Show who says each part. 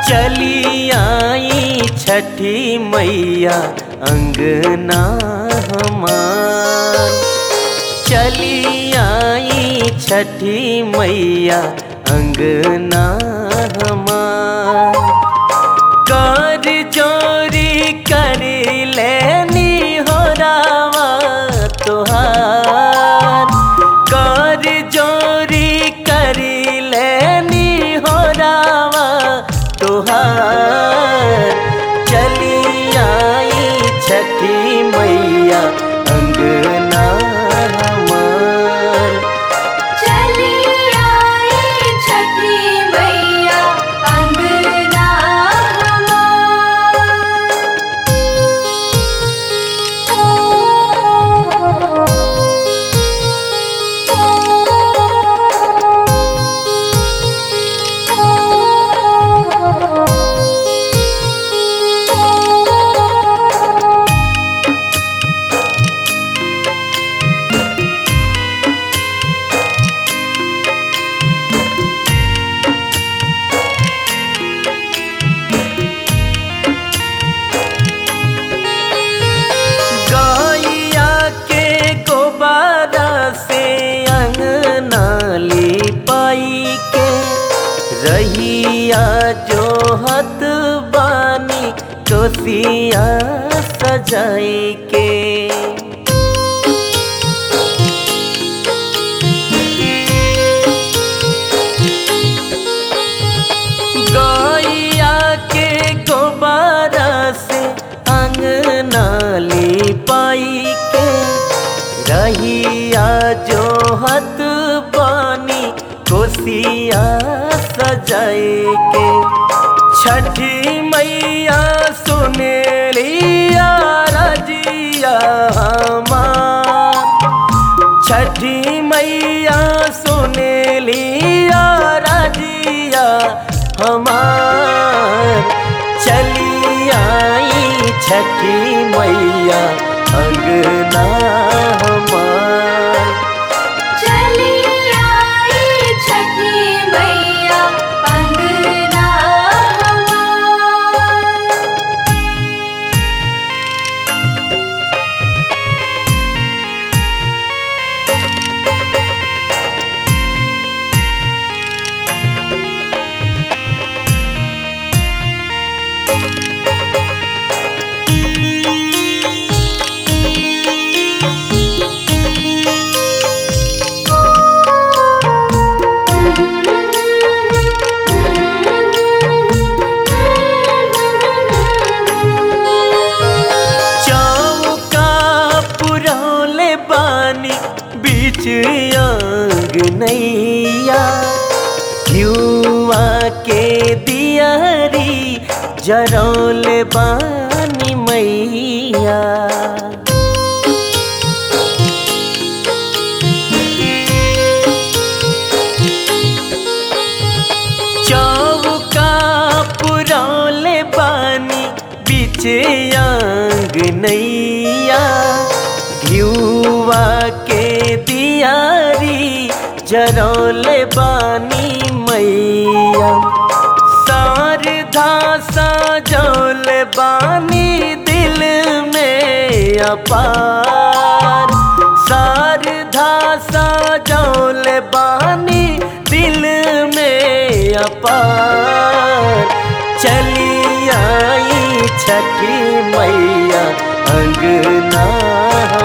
Speaker 1: चली आई छठी मैया अंगना हमार चली आई छठी मैया अंगना हमार कर जोरी कर लेनी हो रावा तुहार कर जोरी कर लेनी हो रावा तुहार चली आई छठी मैया अंगना हमार
Speaker 2: चली आई छठी मैया अंगना
Speaker 1: गैया के गोबारा से अंगना लिपाई के रहिया जो हत बानी कोसिया सजाई के गैया के गोबारा से अंगना लिपाई के रहिया जो हत पानी कोसिया सजाए के छठी मैया सुने लिया रजिया हमार छठी मैया सुने लिया रजिया हमार चली आई छठी मैया अंगना हमार
Speaker 2: चली आई छठी मैया अंगना
Speaker 1: चौका पुरौले बानी बीच अंगनैया घियुआ के दियारी जरौले बानी मैया चौका पुरौले बानी बीच अंगनैया घियुआ के दियारी जरौले बानी मैया शारदा सजौल बानी दिल में अपार शारदा सजौल बानी दिल में अपार चली आई छठी मैया अंगना